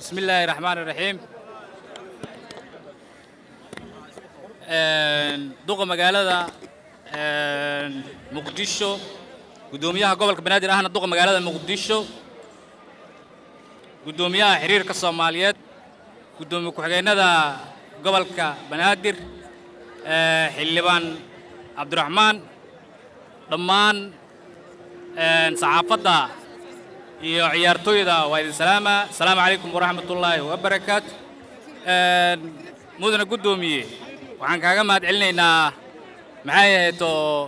بسم الله الرحمن الرحيم duqa magaalada muqdisho guddoomiyaha gobolka banaadir ahna duqa magaalada muqdisho guddoomiyaha xiriirka soomaaliyeed guddoomiye ku-xigeenada gobolka banaadir xildhibaan cabdiraxmaan dhammaan saxaafadda iyo ciyaartooyda waa idin salaama asalaamu calaykum waraxmat ullaahi wabarakaatu mudana guddoomiye waxaan kaaga mahad celinaynaa maxay ahayd oo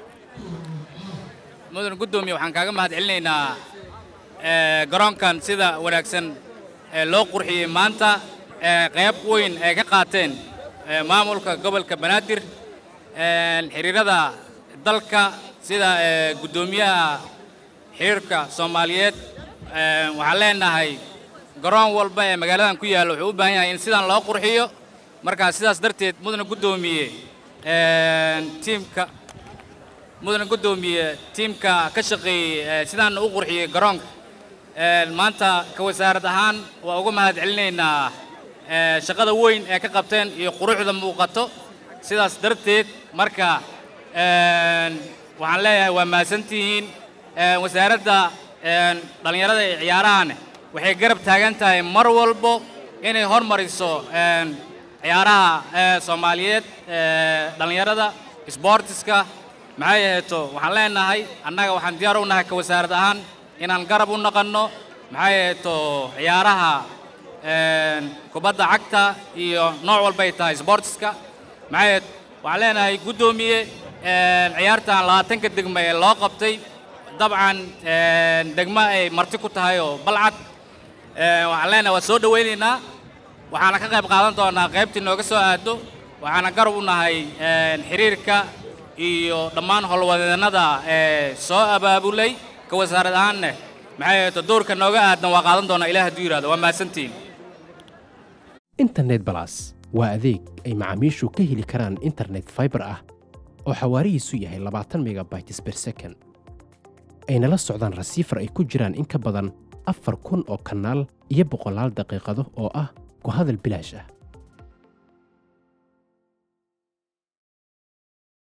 mudana guddoomiye waxaan kaaga mahad celinaynaa garoonkan sida wanaagsan ee loo qurxiyey maanta ee qayb weyn ay ka qaateen maamulka gobolka banaadir xiriirada dalka sida guddoomiyaha xiriirka soomaaliyeed waxaan leenahay garoon walba ee magaaladan ku yaalla wuxuu u baahan yahay in sidan loo qurxiyo markaa sidaas darteed mudana guddoomiye tiimka mudana guddoomiye tiimka ka shaqeeyey sidaan u qurxiyey garoonka maanta ka wasaarad ahaan waa uga mahad celinaynaa shaqada weyn ee ka qabteen iyo quruxda muuqato sidaas darteed marka waxaan leeyahay waa mahadsantihiin wasaaradda dhallinyarada ee ciyaarahane waxay garab taagan tahay mar walbo inay hormariso ciyaaraha soomaaliyeed dhallinyarada sboortiska maxay aheeto waxaan leenahay annaga waxaan diyaar u nahay ka wasaarad ahaan inaan garab u naqanno maxay aheeto ciyaaraha kubadda cagta iyo nooc walbay tahay sboortiska maxay aheed waxaan leenahay guddoomiye ciyaartan labaatanka degmo ee loo qabtay dabcan degmo ay marti ku tahay oo balcad waxaan leenahay waa soo dhowaynaynaa waxaana ka qayb qaadan doonaa qaybtii nooga soo aado waxaana garab u nahay xiriirka iyo dhammaan howlwadeennada ee soo abaabulay ka wasaarad ahaanne maxay ahayto doorka nooga aadan waa qaadan doonaa ilaah hadduu yidhahdo waa mahadsantiin internet balas waa adeeg ay macaamiishu ka heli karaan internet fiber ah oo xawaarihiisu yahay labaatan megabytes per second ayna la socdaan rasiifar ay ku jiraan in ka badan afar kun oo kanaal iyo boqolaal daqiiqado oo ah ku hadal bilaash ah